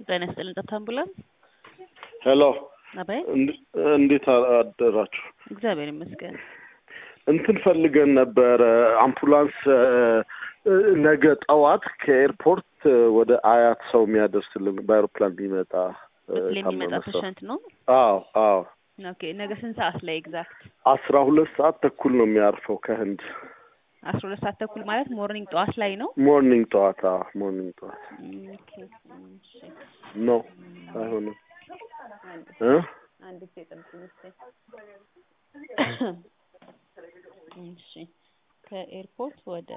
ጤና ይስጥልን። ጠብታ አምቡላንስ ሄሎ አባይ፣ እንድ- እንዴት አደራችሁ? እግዚአብሔር ይመስገን። እንትን ፈልገን ነበረ አምቡላንስ እ፣ እ፣ ነገ ጠዋት ከኤርፖርት እ፣ ወደ አያት ሰው የሚያደርስልን በአይሮፕላን የሚመጣ እ፣ በፕሌን የሚመጣ ታመመ ሰው። ፔሸንት ነው። አዎ አዎ ኦኬ። ነገ ስንት ሰዓት ላይ ኤግዛክት? አስራ ሁለት ሰዓት ተኩል ነው የሚያርፈው ከህንድ አስራ ሁለት ሰዓት ተኩል ማለት ሞርኒንግ ጠዋት ላይ ነው። ሞርኒንግ ጠዋት። አዎ ሞርኒንግ ጠዋት ኦኬ፣ እሺ። ኖ አይሆንም አንድ እ አንድ ጊዜ ጠብቁኝ እስኪ። እሺ ከኤርፖርት ወደ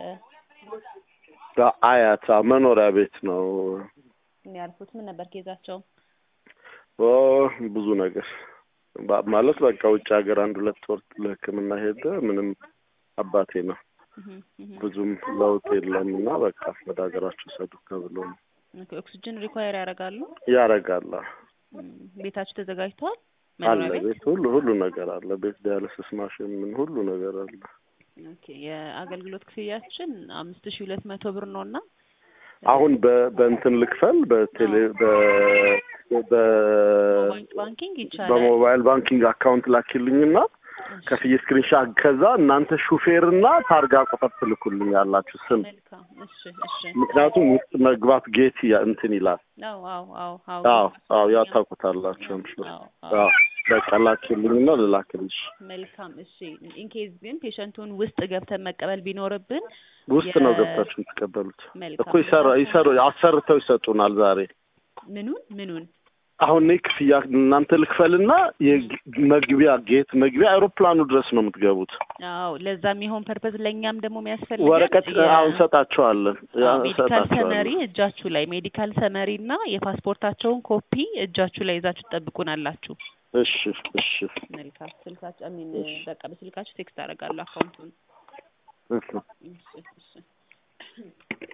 አያት አዎ፣ መኖሪያ ቤት ነው። የሚያርፉት ምን ነበር ኬዛቸው? ኦ ብዙ ነገር ባ- ማለት በቃ ውጭ ሀገር አንድ ሁለት ወር ለሕክምና ሄደ። ምንም አባቴ ነው እህ እህ ብዙም ለውጥ የለም እና በቃ ወደ ሀገራቸው ሰዱ ተብሎ ነው ኦኬ። ኦክሲጅን ሪኳየር ያደርጋሉ። ያረጋል። እም፣ ቤታችሁ ተዘጋጅተዋል? አለ መኖሪያ ቤት? ቤት ሁሉ ሁሉ ነገር አለ። ቤት ዲያሊሲስ ማሽን ምን ሁሉ ነገር አለ። ኦኬ። የአገልግሎት ክፍያችን አምስት ሺህ ሁለት መቶ ብር ነው እና አሁን በ- በእንትን ልክፈል በቴሌ በ በ ሞባይል ባንኪንግ ይቻላል። በሞባይል ባንኪንግ አካውንት ላኪልኝና ከፍዬ ስክሪንሻት ከዛ እናንተ ሹፌርና ታርጋ ቁጥር ትልኩልኝ ያላችሁ ስም መልካም። እሺ እሺ። ምክንያቱም ውስጥ መግባት ጌት ያ- እንትን ይላል። አዎ አዎ አዎ አዎ አዎ አዎ ያታውቁታላችሁ። አምሹ አዎ አዎ። አዎ በቃ ላኪልኝና ልላክልሽ። መልካም እሺ። ኢንኬዝ ግን ፔሸንቱን ውስጥ ገብተን መቀበል ቢኖርብን ውስጥ ነው የ- ገብታችሁ የምትቀበሉት መልካም እኮ ይሰራ ይሰሩ አሰርተው ይሰጡናል ዛሬ። ምኑን ምኑን አሁን እኔ ክፍያ እናንተ ልክፈልና የመግቢያ ጌት መግቢያ አይሮፕላኑ ድረስ ነው የምትገቡት። አዎ ለዛ የሚሆን ፐርፐዝ ለእኛም ደግሞ የሚያስፈልገን ወረቀት የ- አሁን እንሰጣቸዋለን ያ አዎ፣ ሜዲካል ሰመሪ እንሰጣቸዋለን። እጃችሁ ላይ ሜዲካል ሰመሪ እና የፓስፖርታቸውን ኮፒ እጃችሁ ላይ ይዛችሁ ትጠብቁናላችሁ። እሺ እሺ መልካም ስልካችሁ አሚን በቃ በስልካችሁ ቴክስት አደርጋለሁ አካውንቱን። እሺ እሺ